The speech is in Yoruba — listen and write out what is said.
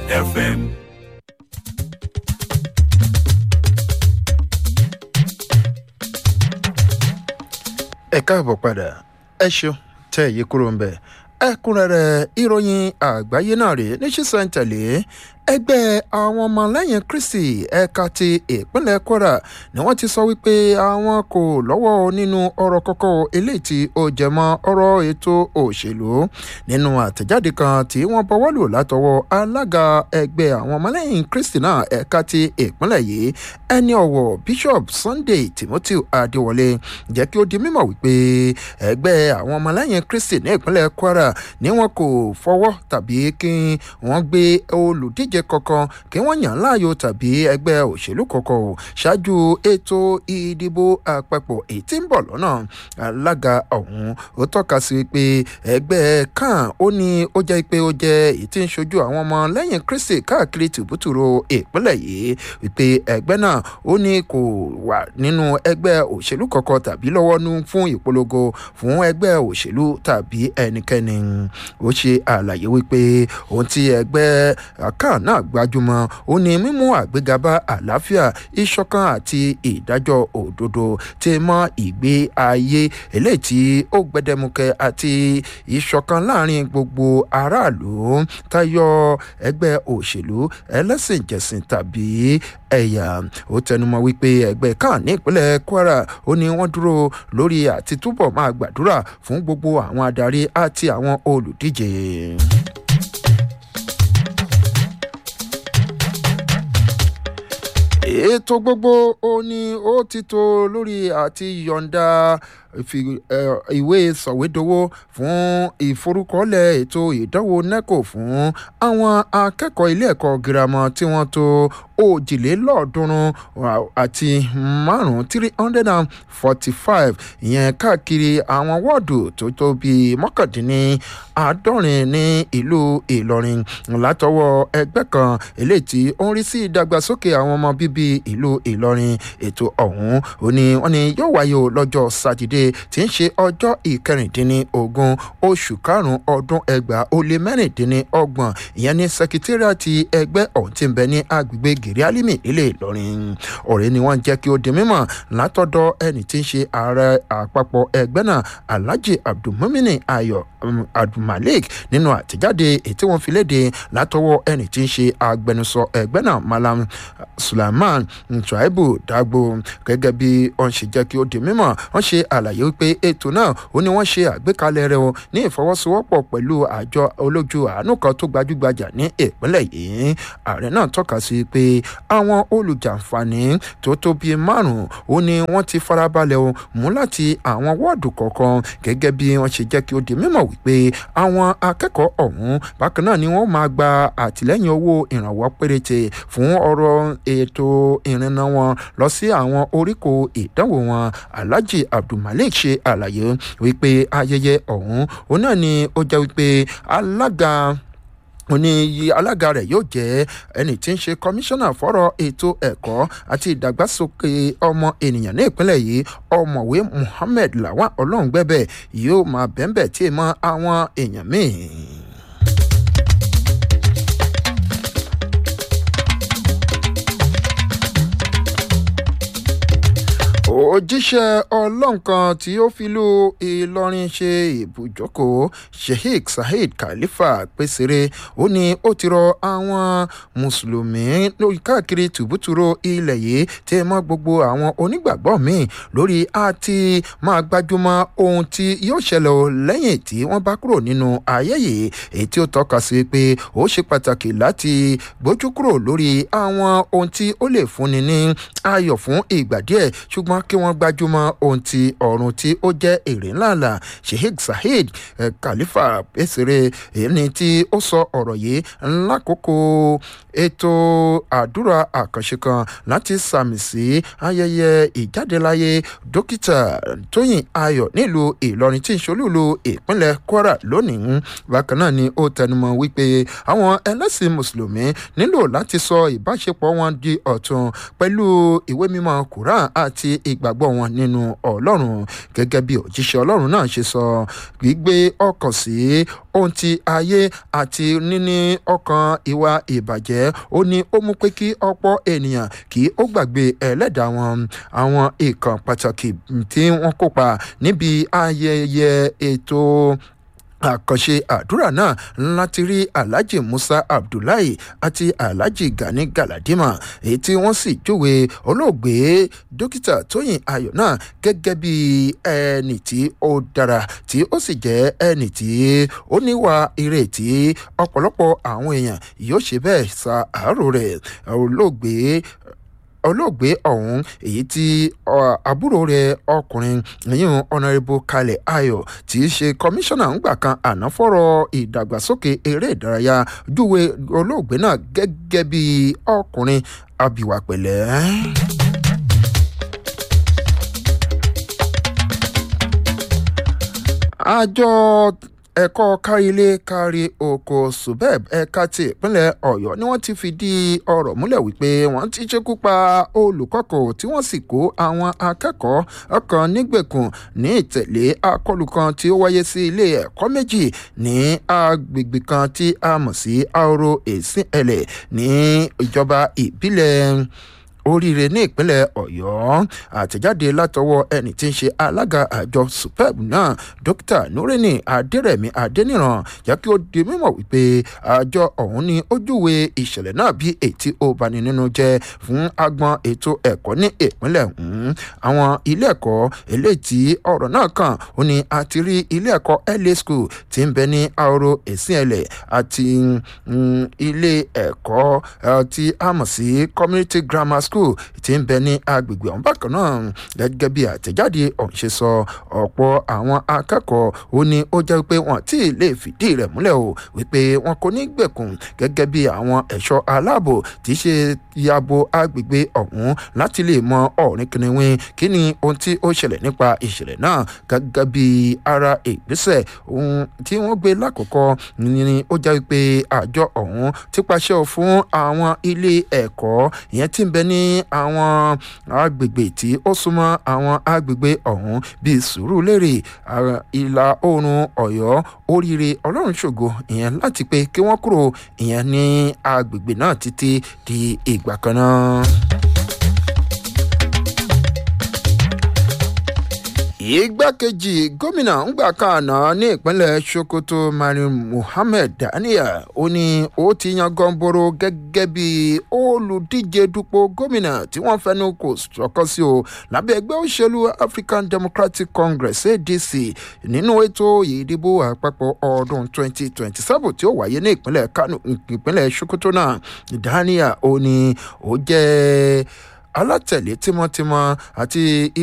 FM. ẹ káàbọ̀ padà ẹ ṣeun tẹ́ èyí kúrò ń bẹ̀ ẹ̀kúnrẹ́rẹ́ ìròyìn àgbáyé náà rèé ní sísẹ̀ntẹ̀lé ẹgbẹ́ àwọn ọmọlẹ́yìn kristi ẹ̀ka ti ìpínlẹ̀ kwara ni wọ́n ti sọ wípé àwọn kò lọ́wọ́ nínú ọ̀rọ̀ kọ́kọ́ eléyìí tí ó jẹmọ́ ọ̀rọ̀ ètò òṣèlú nínú àtẹ̀jáde kan tí wọ́n bọwọ́ lò látọwọ́ alága ẹgbẹ́ àwọn ọmọlẹ́yìn kristi náà ẹ̀ka ti ìpínlẹ̀ yìí ẹni ọ̀wọ̀ bishop sunday timothy adéwọlé jẹ́ kí ó di mímọ̀ wípé ẹgbẹ́ àwọn ọmọlẹ́yìn kristi ní ìpínlẹ̀ kwara ni wọn kò fọwọ́ tàbí kí wọ́n gbé olùdíje díje kankan kí wọ́n yàn láàyò tàbí ẹgbẹ́ òṣèlú kankan o ṣáájú ètò ìdìbò àpapọ̀ èyí tí ń bọ̀ lọ́nà alága ọ̀hún ó tọ́ka sí pé ẹgbẹ́ kan ó ní ó jẹ́ pé ó jẹ́ èyí tí ń ṣojú àwọn ọmọ lẹ́yìn kristi káàkiri tìbútúrò ìpínlẹ̀ yìí wípé ẹgbẹ́ náà ó ní kò wà nínú ẹgbẹ́ òṣèlú kankan tàbí lọ́wọ́ nú fún ìpolongo fún ẹgbẹ́ òṣèlú tàbí ẹnikẹ́ni ó ṣe àlàyé wípé ohun tí ẹgbẹ́ kan náà gbajúmọ̀ ó ní mímú àgbéga bá àlàáfíà ìṣọ̀kan àti ìdájọ́ òdodo tí mọ́ ìgbé ayé eléyìí tí ó gbẹdẹmukẹ àti ìṣọ̀kan láàrin gbogbo aráàlú tayọ ẹgbẹ́ òṣèlú ẹlẹ́sìnjẹsìn tàbí ẹ̀yà ó tẹnumọ́ wípé ẹgbẹ́ kan ní ìpínlẹ̀ kwara ó ní wọ́n dúró lórí àti túbọ̀ máa gbàdúrà fún gbogbo àwọn adarí àti àwọn olùdíje. ètò gbogbo ó ní ó ti tó lórí àti yọ̀ǹda ìwé sọ̀wédowó fún ìforúkọlẹ̀ ètò ìdánwò neco fún àwọn akẹ́kọ̀ọ́ ilé ẹ̀kọ́ girama tí wọ́n tó òjìlélọ́ọ̀ọ́dúnrún àti márùn-ún three hundred and forty five ìyẹn káàkiri àwọn wọ́ọ̀dù tó tó bíi mọ́kàndínní àádọ́rin ní ìlú ìlọrin látọwọ́ ẹgbẹ́ kan eléyìí tí ó ń rí sí ìdàgbàsókè àwọn ọmọ bíbí ìlú ìlọrin ètò ọ̀hún ó ní wọ́n ní yóò wáyé lọ́jọ́ sátidé tí ń ṣe ọjọ́ ìkẹrìndínlógún oṣù karùn-ún ọdún ẹgbàá ó lé mẹ́rìndínlọ́gbọ̀n ìyẹn ní sẹkítírìàtì ẹgbẹ́ ọ̀hún ti ń bẹ ní agbègbè gèrè alimi nílé ìlọrin ọ̀rẹ́ ni wọ́n jẹ́ kí ó di mímọ̀ látọ̀dọ̀ ẹni tí ń ṣe ààrẹ àpapọ̀ ẹgbẹ́ náà alhaji abdulmumini ayọ̀ abdulmalik nínú àtẹ̀jáde èyí tí wọ́n fi léde látọwọ́ ẹni tí ń ṣe agbẹnusọ ẹgbẹ́ náà malam sulaiman ntraibu dagbo gẹ́gẹ́ bí wọ́n ṣe jẹ́ kí ó di mímọ̀ wọ́n ṣe àlàyé wípé ètò náà ó ní wọ́n ṣe àgbékalẹ̀ rẹ̀ o ní ìfọwọ́sowọ́pọ̀ pẹ̀lú àjọ olójú àánú kan tó gbajúgbajà ní ìpínlẹ̀ yìí ààrẹ náà tọ́ka sí pé àwọn olùjàǹfààní tó tó bíi márùn-ún ó ní wọ́n ti farabalẹ̀ o mú láti àwọn wọ́ọ̀dù kọ̀ọ̀kan gẹ́gẹ́ bí wọ́n ṣe jẹ́ kí ó di mímọ̀ wípé àwọn akẹ́kọ̀ọ́ ọ̀hún bákan náà ni wọ́n máa gba àtìlẹ́yìn owó ìrànwọ́ péréte fún ọ̀rọ̀ ètò ìrìnnà wọn lọ sí àwọn oríkò ìdánwò wọn alhaji abdulmalik ṣe àlàyé wípé ayẹyẹ ọ̀hún òun náà ni ó jẹ́ wípé alága ó ní alága rẹ̀ yóò jẹ́ ẹni tí ń ṣe kọmíṣánná fọ́rọ̀ ètò ẹ̀kọ́ àti ìdàgbàsókè ọmọ ènìyàn ní ìpínlẹ̀ yìí ọmọwé muhammed lawan ọlọ́ngbẹ́bẹ̀ yóò máa bẹ́ńbẹ̀ tí ì mọ àwọn èèyàn míì. òjíṣẹ́ ọlọ́run kan tí ó fi lu ìlọrin ṣe ibùjókòó sheikh saheed khalifa pèsèrè ó ní ó ti rọ àwọn mùsùlùmí lórí káàkiri tùbútùrò ilẹ̀ yìí tí mọ́ gbogbo àwọn onígbàgbọ́ míì lórí àti máa gbájúmọ́ ohun tí yóò ṣẹlẹ̀ o lẹ́yìn tí wọ́n bá kúrò nínú ayé yìí èyí tí ó tọ́ka sí pé ó ṣe pàtàkì láti gbójú kúrò lórí àwọn ohun tí ó lè fúnni ní ayọ̀ fún ìgbà díẹ̀ ṣùgbọ́n kí wọ́n gbájúmọ́ ohun ti ọ̀run tí ó jẹ́ èrè ńláńlá sheikh saheed eh, khalifa pèsèrè ẹni tí ó sọ ọ̀rọ̀ yìí lákòókò ètò àdúrà àkànṣe kan láti sàmì sí ayẹyẹ ìjádeláyé dókítà tóyìn ayọ̀ nílùú ìlọrin tí ń ṣolúlu ìpínlẹ̀ kwara lónìí bákan náà ni ó tẹnumọ́ wípé àwọn ẹlẹ́sìn mùsùlùmí nílò láti sọ ìbáṣepọ̀ wọn di ọ̀tun pẹ̀lú ìwé mímọ́ quran àti ìgbàgbọ́ ìgbàgbọ́ wọn nínú ọlọ́run gẹ́gẹ́ bí òjíṣẹ́ ọlọ́run náà ṣe sọ gbígbé ọkàn sí ohun ti ayé àti níní ọkàn ìwà ìbàjẹ́ ó ní ó mú pé kí ọ̀pọ̀ ènìyàn kí ó gbàgbé ẹlẹ́dàá wọn àwọn ìkàn pàtàkì tí wọ́n kópa níbi ayẹyẹ ètò àkànṣe àdúrà náà láti rí alhaji musa abdullahi àti alhaji gani galadima èyí tí wọ́n sì júwe olóògbé dókítà tóyìn ayọ̀ náà gẹ́gẹ́ bí ẹni tí ó dára tí ó sì jẹ́ ẹni tí ó níwà ìrètí ọ̀pọ̀lọpọ̀ àwọn èèyàn yóò ṣe bẹ́ẹ̀ sa àárò rẹ̀ olóògbé olóògbé ọ̀hún èyí tí àbúrò rẹ̀ ọkùnrin yíyún ọ̀nàrẹ́bù kalẹ̀ ayọ̀ tí í ṣe kọmíṣánná ńgbà kan àná fọ́rọ̀ ìdàgbàsókè eré ìdárayá júwe olóògbé náà gẹ́gẹ́ bí ọkùnrin abìwà pẹ̀lẹ́. àjọ ẹ̀kọ́ kárílé kárí oko subeb ẹ̀ka ti ìpínlẹ̀ ọ̀yọ́ ni wọ́n ti fìdí ọ̀rọ̀ múlẹ̀ wípé wọ́n ti ṣekú pa olùkọ́kọ̀ tí wọ́n sì kó àwọn akẹ́kọ̀ọ́ kan nígbèkùn ní ìtẹ̀lé akọlù kan tí ó wáyé sí ilé ẹ̀kọ́ méjì ní agbègbè kan tí a mọ̀ sí aoro èsìn ẹlẹ̀ ní ìjọba ìbílẹ̀ oríire ní ìpínlẹ̀ ọ̀yọ́ àtẹ̀jáde látọwọ́ ẹni tí ń ṣe alága àjọ supeb náà dókítà nureni adérẹ̀mí adéníran jẹ́ kí ó di mímọ̀ wípé àjọ ọ̀hún ni ó júwe ìṣẹ̀lẹ̀ náà bí ètí ó bani nínú jẹ́ fún agbọn ètò ẹ̀kọ́ ní ìpínlẹ̀ ọ̀hún àwọn ilé ẹ̀kọ́ eléyìí tí ọ̀rọ̀ náà kàn ó ní a ti rí ilé ẹ̀kọ́ la school tí ń bẹ ní ahoro èsìnẹ̀lẹ̀ àti ilé ẹ̀kọ́ tí a mọ̀ sí community grammar school school tí ń bẹ ní agbègbè ọ̀hún bákan náà gẹ́gẹ́ bí àtẹ̀jáde ọ̀hún ṣe sọ ọ̀pọ̀ àwọn akẹ́kọ̀ọ́ ó ní ó jẹ́ pé wọ́n tí ì lè fìdí rẹ̀ múlẹ̀ o wípé wọn kò ní gbẹ̀kùn gẹ́gẹ́ bí àwọn ẹ̀ṣọ́ aláàbò tí í ṣe yabo agbègbè ọ̀hún láti lè mọ ọ̀rìn kìnìún kí ni ohun tí ó ṣẹlẹ̀ nípa ìṣẹ̀lẹ̀ náà gẹ́gẹ́ bí ara ìgbésẹ̀ ohun tí wọ́n gbé lákòókò ni ó jẹ́ pé àjọ ọ̀hún ti pàṣẹ fún àwọn ilé ẹ̀kọ́ ìyẹn tí ń bẹ ní àwọn agbègbè tí ó súnmọ́ àwọn agbègbè ọ̀hún bíi sùúrùlérè ìlà oòrùn ọ̀yọ́ oríire ọlọ́run ṣògo ìyẹn láti pé kí wọ́n kúrò ìyẹn ní agbègbè náà títí di ìgbà kan náà. igbákejì gómìnà ńgbà kan àná ní ìpínlẹ̀ sokoto marin muhammed daniel ó ní ó ti yan gọ́ńbóró gẹ́gẹ́ bí olùdíje dupò gómìnà tí wọ́n fẹnu kò sọ̀kọ́ sí o lábẹ́ ẹgbẹ́ òṣèlú african democratic congress adc nínú ètò ìdìbò àpapọ̀ ọdún 2027 tí ó wáyé ní ìpínlẹ̀ kano ìpínlẹ̀ sokoto náà daniel ó ní ó jẹ́ alátẹ̀lé tímọ́tímọ́ àti